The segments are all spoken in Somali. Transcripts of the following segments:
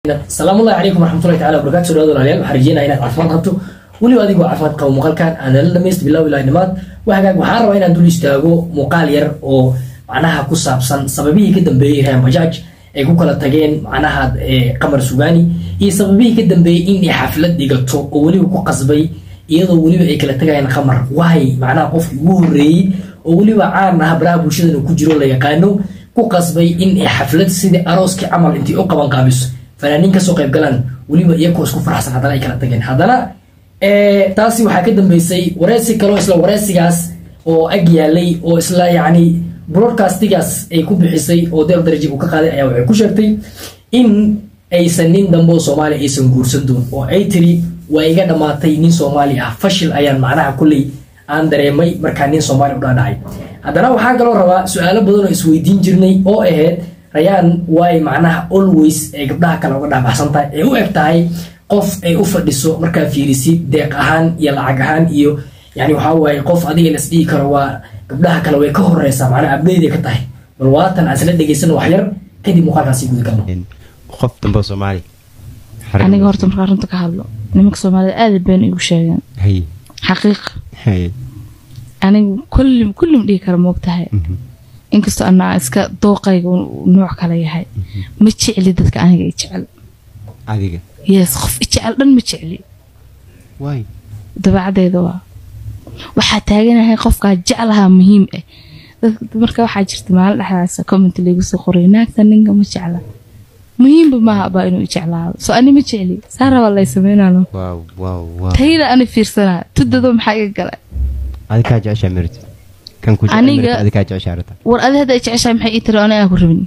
salaamullahi calaykum waraxmatullahi tacala wabarakatu soo dhawaad walaalayaal waxaan rajeynaya inaad caafimaad qabto weliba adigoo caafimaad qabo muuqaalkan aan nala dhamayst bilow ilaa dhimaad waxagaag waxaan rabaa inaan dul istaago muuqaal yar oo macnaha ku saabsan sababihii ka dambeeyey rean bajaaj ay ku kala tageen macnaha qamar sugaani iyo sababihii ka dambeeyey in ay xaflad dhigato oo weliba ku qasbay iyadoo weliba ay kala tagayaan qamar waay macnaha qofkii ugu horreeyey oo weliba caan ah baraha bulshadan uu ku jiro la yaqaano ku qasbay in ay xaflad sidii arooskii camal intay u qaban qaabiso fanaaniin kasoo qayb galaan weliba iyakoo isku faraxsan haddana ay kala tageen haddana taasi waxaa ka dambeysay wareysi kaloo isla wareysigaas oo ag yaalay oo isla yacni broadcastigaas ay ku bixisay oo deeq daraji uu ka qaaday ayaa waxay ku sheegtay in aysan nin dambe oo soomaaliya aysan guursan doon oo ay tiri waa iga dhammaatay nin soomaali ah fashil ayaan macnaha kulley aan dareemay markaa nin soomaaliya u dhaadhacay haddana waxaan kaloo rabaa su-aalo badan oo isweydiin jirnay oo ahayd rayaan waay macnaha always ay gabdhaha kale uga dhaabaxsan tahay ay u eg tahay qof ay u fadhiso markaa fiirisid deeq ahaan iyo lacag ahaan iyo yani waxaa waaye qof adiga las dhihi karo waa gabdhaha kale way ka horeysaa macnaha abdeyday ka tahay bal waatan aan isla dhegeysan wax yar kadib muuqaalkaasi guda galno qof dambe soomaali aniga horta markaa runta ka hadlo nimanka soomaalida aada been igu sheegeen haye xaqiiq haye anigu kullim kullim dhihi kara moogtahay inkastoo anaa iska dooqayga nooc kale yahay ma jecli dadka aniga i jecel adiga yes qof i jecel dhan ma jecli waay dabeecadeyda waa waxaa taaganahay qofkaa jeclahaa muhiim ah dadka marka waxaa jirta maalin dhexdaasa comment laygu soo qoray naagta ninka ma jecla muhiimba maaha baa inuu i jeclaado soo ani ma jecli saa rabaa lay sameynano waaw waaw waaw tayda ani fiirsanaa tudado maxaa iga gala adi kaa jeceshaa merit kan ku Aniga- jecel adi kaa jeceshaa rata war adi hadda i jeceshahay maxay ii tiri oo aniga aan ku rabin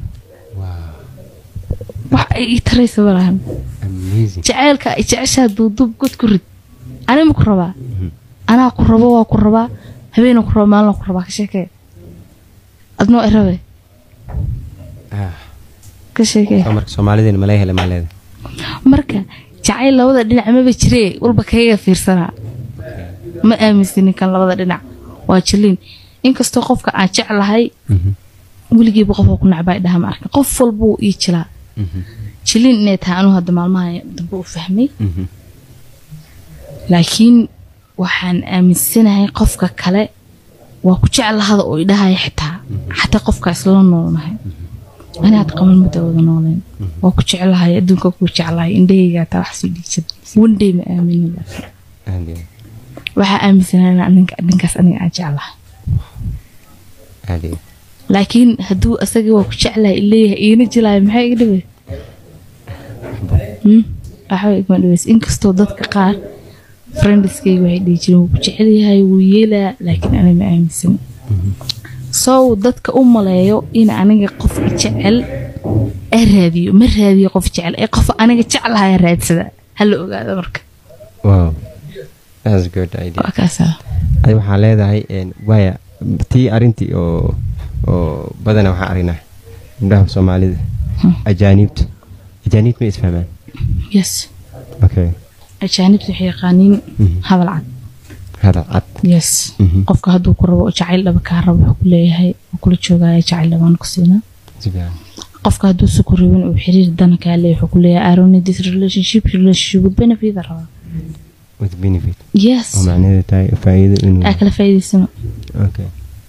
wax ay ii taraysa malahan amazing jaceylka ay jeceshaa duuduub god ku rid ani ma ku rabaa anaa ku rabo waa ku rabaa habeena ku rabo maalina ku rabaa ka sheekee adnoo i rabe ah ka sheekee soo marka soomaalideena malay hele maa leeda marka jacayl labada dhinac maba jiree walba kayaga fiirsanaa ma aaminsanin kan labada dhinac waa jiliin inkastoo qofka aan jeclahay weligiiba qofka ku nacbaa dhaha ma arkin qof walbuu ii jilaa jiliin inay tahay anuu hadda maalmaha dambe u fahmay laakiin waxaan aaminsanahay qofka kale waa ku jeclahada oo idhahaya xitaa xataa qofka isla noolnahay ani hadda qaban mudda wada nooleen waa ku jeclahay adduunka ku jeclahay indhahayga taa wax sii dhiigsada wandhay ma aaminin laakiin waxaa aaminsanahay ninka ninkaas aniga aan jeclahay adiga laakiin hadduu asaga waa ku jeclahay ileeyahay iina jilaayo maxay iga dhibay Hmm? waxba igma dhibays inkastoo dadka qaar friendiskayga waxay dhihi jireen wuu ku jecel yahay wuu yeelaa laakiin aniga ma aaminsan sow dadka u maleeyo in aniga qof i jecel ee raadiyo ma raadiyo qof jecel ee qof aniga jeclahay raadsada hala ogaada marka wow that's good idea waa kaasaa adi waxaa leedahay een, waaya tii arintii oo oo badana waxaan aragnaa gabdhaha soomaalida ajaaniibta ajaaniib ma isfahmaan yes okay ajaanibta waxay yaqaaniin Mhm. hadal cad hadal cad yes Mhm. qofka hadduu ku rabo jacayl dhaba kaa rabo wuxuu ku leeyahay wuu kula joogaya jacayl dhabaan ku siinaa si fiican qofka hadduu si ku rabin uu xiriir dana kaa leeyahay wuxuu ku leeyahay I don't need this relationship relationship with benefit aan rabaa with benefit yes oo macnaheedu tahay faa'iido inuu aa kala faa'iidaysano okay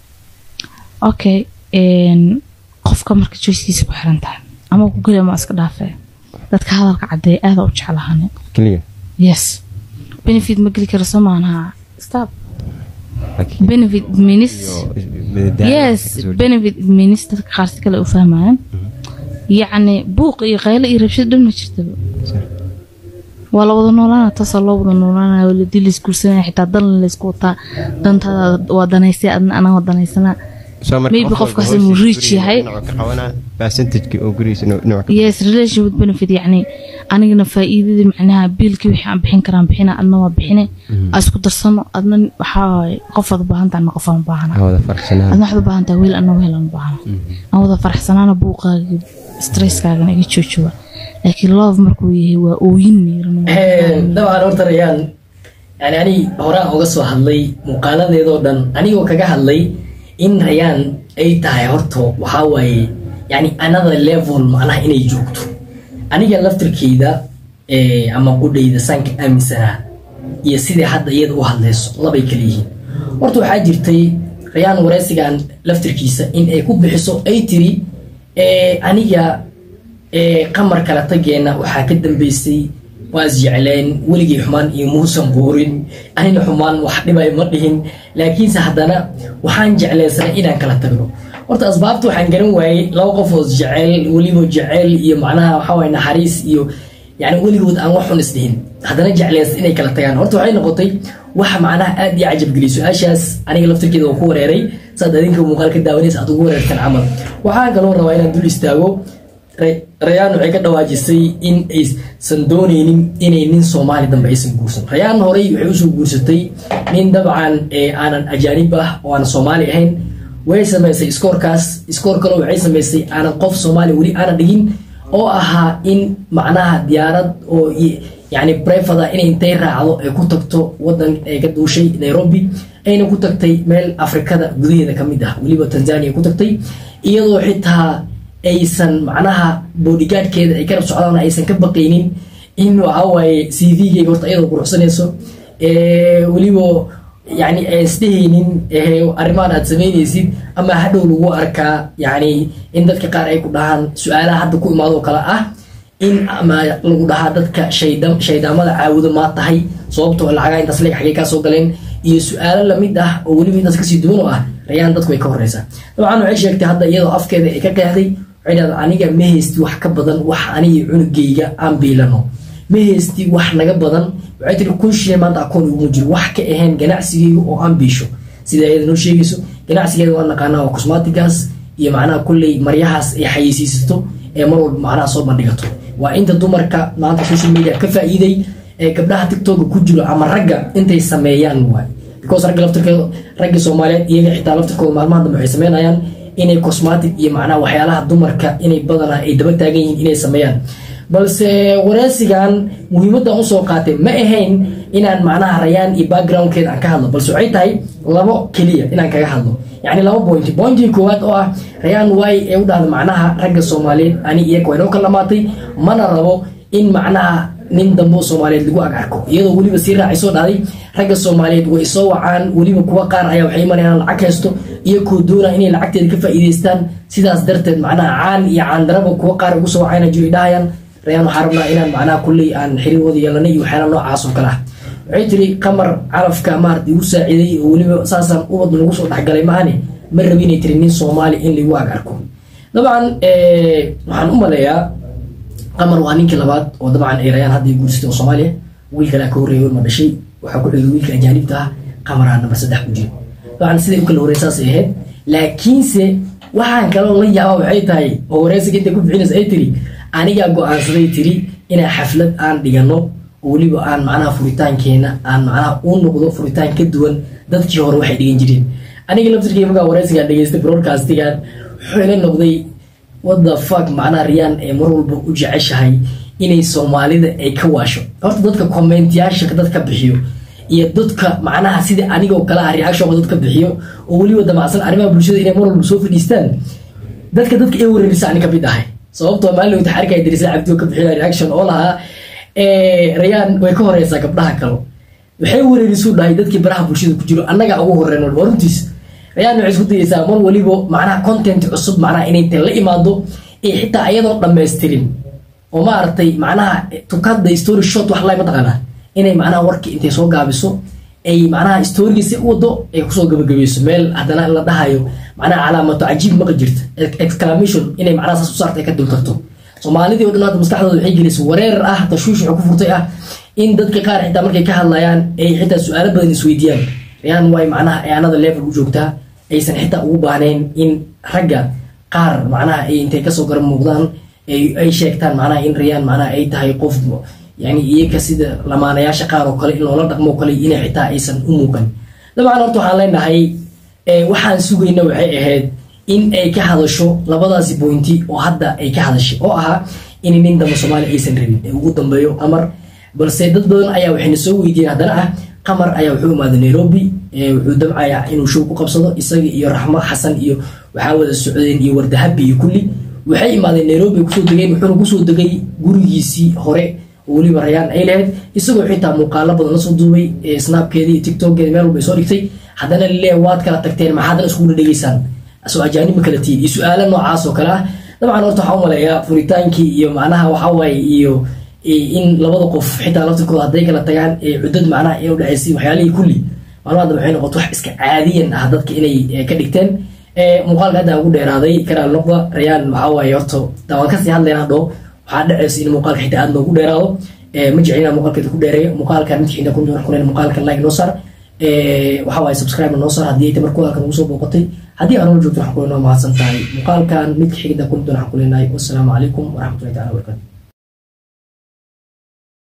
okay een, qofka marka joyskiisa ku xiran tahay ama ku geli ama iska dhaafee dadka hadalka caddeeya aada u jeclahane keliya yes benefit ma geli karo soo maanaha stop laakiin benefit means iyo madadaalo yes kasoo dhig- benefit means dadka qaar si kale u fahmayaan yacni buuq iyo qaylo iyo rabshad dhan ma jirtaba Sir. waa la wada noolaana taasaa loo wada noolaanaya waladii laisguursanaya xitaa dan laysku wataa dantaada waa danaysay adna anaa waa danaysanaa Soo marka maybe qof walba qofkaas hoostiisa inuu rich guriga yahay. dhinaca ka qabanaa percentage-ki oo gurigiisa inuu dhinaca ka yes relation with benefit yacni anigana faa'iidadii macnaha biilkii wixii aan bixin karaan bixina adna waa bixine aa isku darsano adna waxaa waaye qofaad u baahan tahay adna qofaan u baahana ha wada farxsanaan adna waxaad u baahan tahay weel adna weel aan u baahana aan wada faraxsanaana buuqaaga stresskaagana iga joojowa laakiin love markuu yahay waa ooyin miiran dabcan horta rayaan yani ani horaan uga soo hadlay muuqaaladeedoo dhan anigoo kaga hadlay in rayaan ay tahay horta waxaa waaye yani another level macnaha inay joogto aniga laftirkeyda eh, ama qudhayda saanka aaminsanaa iyo sidai hadda iyada u hadlayso labay kala yihiin horta waxaa jirtay rayaan wareysigan laftirkiisa in ay ku bixiso ay tiri eh, aniga eh, qamar kala tageena waxaa ka dambeysay waa isjecleen weligii xumaan iyo muusan buurin anina xumaan wax dhibay ma dhihin laakiinse haddana waxaan jecleysanay inaan kala tagno horta asbaabta waxaan garan waayey laba qof oo isjecel weliba jecel iyo macnaha waxaa waye naxariis iyo yani weligood aan wax xun isdhihin haddana jecleysa inay kala tagaan horta waxay noqotay wax macnaha aad iyo cajabgeliy su-aashaas aniga laftirkeeda oo ku wareeray saad adinka muuqaal ka daawanaysa aad ugu wareertan camal waxaan kaloo rabaa inaan dul istaago Re- rayaan waxay ka dhawaajisay in aysan dooneynin inay nin soomaali dambe aysan guursan rayaan horey waxay usoo guursatay nin dabcan ee aanan ajaanib ah oo aanan soomaali ahayn way samaysay iskoorkaas iskoor kaloo waxay samaysay aanan qof soomaali weli aanan dhigin oo ahaa in macnaha diyaarad oo i- yani brefada inay intay raacdo ay ku tagto wadan ay ka duushay nairobi ayna ku tagtay meel afrikada gudaheeda ka mid ah weliba tanzania ku tagtay iyadoo xitaa aysan macnaha bodyguardkeeda ay karab socdaan aysan ka baqaynin in waxawaaye c v-geyga horta iyadoo quruxsanayso ee, weliba yani aan isdhehaynin ee, arrimahan aad samaynaysid ama hadhow lagu arkaa yani in dadka qaar ay ku dhahaan su-aalaha hadda ku imaadoo kale ah in ama lagu dhahaa dadka shayda shaydaamada caabudo maa tahay sababtoo lacagaa intaas leeg xagee kaa soo galeen iyo su-aalo lamid ah oo weliba intaas kasii duwan oo ah rayaan dadku way ka horeysaa dabcan waxay sheegtay hadda iyadoo afkeeda ay ka qeexday waxay dhahdaa aniga ma haysti wax ka badan wax aniga cunugayga aan biilano ma haysti wax naga badan waxay tiri kun shilin maanta akoon iguma jiro wax ka ahayn ganacsigayga oo aan biisho sida iyada noo sheegayso ganacsigeeda waa naqaanaa waa cosmatigas iyo macnaha kulley maryahaas ay xayeysiisato ee mar walba macnaha soo bandhigato waa inta dumarka maanta social media ka faa'iiday ee gabdhaha tiktoka ku jiro ama ragga intay sameeyaan waay because ragga laftirkooda ragga soomaaliyeed iyaga xitaa laftirkooda maalmaha dambe waxay sameynayaan inay cosmatic iyo macnaha waxyaalaha dumarka inay badanaa ay daba taagan yihiin inay sameeyaan balse wareysigan muhiimaddan usoo qaatay ma ahayn inaan macnaha rayaan iyo backgroundkeeda aan ka hadlo balse waxay tahay labo keliya inaan kaga hadlo yacni laba pointi pointii koowaad oo ah rayaan waay ee u dhahda macnaha ragga soomaaliyeed ani iyaga waa inoo kala dhamaatay mana rabo in macnaha nin dambe oo soomaaliyeed lagu ag arko iyadoo weliba sii raacay soo dhahday ragga soomaaliyeed way soo wacaan weliba kuwa qaar ayaa waxay imanayaan lacag haysto iyo kuwa doona inay lacagteeda ka faa'iidaystaan sidaas darteed macnaha caan iyo caandaraba kuwa qaar ugu soo wacayna jiro ay dhahayaan rayaan waxaa rabnaa inaan macnaha kulley aan xiriirooda yeelanay iyo waxyaala noocaas oo kale ah waxay tiri qamar calafka maarata igu saaciiday oo weliba saasaan ubad lagu soo dhexgalay maahane ma rabi inay tiri nin soomaali in lagu ag arko dabcan waxaan u maleeyaa qamar waa ninkii labaad oo dabcan ay rayaan hadda guursatay oo soomaaliya wiil kalea ka horreeyay ma dhashay waxaa ku xigay wiilka ajaanibta ah qamaraa nambar saddex ku jiro dabcan siday u kala horreyn saasay ahayd laakiinse waxaan kaloo la yaaba waxay tahay oo wareysiga intay ku bixinaysa ay tiri anigaa go-aansaday tiri inaan xaflad aan dhigano oo weliba aan macnaha furitaankeena aan macnaha u noqdo furitaan ka duwan dadkii hore waxay dhigan jireen aniga laftirkii markaa wareysigaan dhegeystay broadcastigan wuxuu ila noqday wada fuck macnaha riyaan ee mar walba u jeceshahay inay soomaalida ay ka waasho horta dadka commentiyaasha dadka bixiyo iyo dadka macnaha sida anigoo kale ah reactionka dadka bixiyo oo weliba damacsan arrimaha bulshada inay mar walba soo fadhiistaan dadka dadka ee wareerisa ani kamid ahay sababtoo maalin wata xarika dirisa cabdioo ka bixina reaction oo lahaa rayaan way ka horeysaa gabdhaha kale waxay wareerisu dhahay dadkii baraha bulshada ku jiro annaga ugu horeyn waa runtiis rayaan waxay isku dayeysaa mar waliba macnaha content cusub macnaha inay intay la imaado ee xitaa ayadoo dhammaystirin oo maaragtay macnaha tukada story shot wax lay mataqaanaa inay macnaha warkii intay soo gaabiso ay macnaha storygiisi u wado ay kusoo gabagabayso meel haddana la dhahayo macnaha calaamato cajiib maqa jirta exclamation inay macnaha saas u saarta ay ka dultarto soomaalidii o dhan hadda maskaxdooda waxay gelisay wareer ah tashwiish wuxuu ku furtay ah in dadka qaar xitaa markay ka hadlayaan ay xitaa su-aalo badan isweydiiyaan rayaan waay macnaha ay anada level u joogtaa aysan xitaa ugu baahnayn in ragga qaar macnaha ay intay kasoo gara muuqdaan ay sheegtaan macnaha in rayaan macnaha ay tahay qof yani iyaga sida lamaanayaasha qaar oo kale in loola dhaqmo kale inay xitaa aysan u muuqan dabcan horta waxaan leenahay waxaan sugayna waxay ahayd in ay ka hadasho labadaasi bointi oo hadda ay ka hadashay oo ahaa in nin damba soomaaliya aysan rabin ee ugu dambeeyo qamar balse dad badan ayaa waxayna soo weydiiyeen haddana ah qamar ayaa wuxuu imaaday nairobi wuxuu dabcayaa inuu show ku qabsado isaga iyo raxmo xasan iyo waxaa wada socdeen iyo wardahabi iyo kulli waxay imaadeen nairobi ay kusoo degeen wuxuuna kusoo degay gurigiisii hore oo weliba rayaan ay lahayd isagoo xitaa muuqaalo badan lasoo duubay ee snapkeeda iyo tiktokeeda meel walba ay soo dhigtay haddana leeyahay waad kala tagteen maxaa haddana iskugu dhadhegeysaan asoo ajaanib ma kala tihiin iyo su-aalo noocaas oo kale ah dabcan horta waxaa u maleeyaa furitaankii iyo macnaha waxaa waaye iyo in labada qof xitaa laftirkooda hadday kala tagaan ee cudad macnaha in udhexaysay waxyaalihii kulli maalmaha dambe waxay noqoto wax iska caadiyan ah dadka inay ka dhigteen muuqaalka hadda ugu dheeraaday karaal noqda rayaan waxaa waaye horta waan kasii hadlaynaa dhoo waxaa dhacaysa in muuqaalka xitaa aad noogu dheeraado ma jeclin inaan muuqaalkeeda ku dheereeyo muuqaalkan midka xitaa kun doon kulen muuqaalka like noo saar waxaa waaye subscribe noo saar haddii ay tamar kuwaalkan ugu soo booqatay haddii aan noo joogto waxaan kulenoo mahadsan tahay muuqaalkan midka xigida kun doon waxaan kuleenahay wassalaamu calaykum waraxmatullahi taala wabarakatu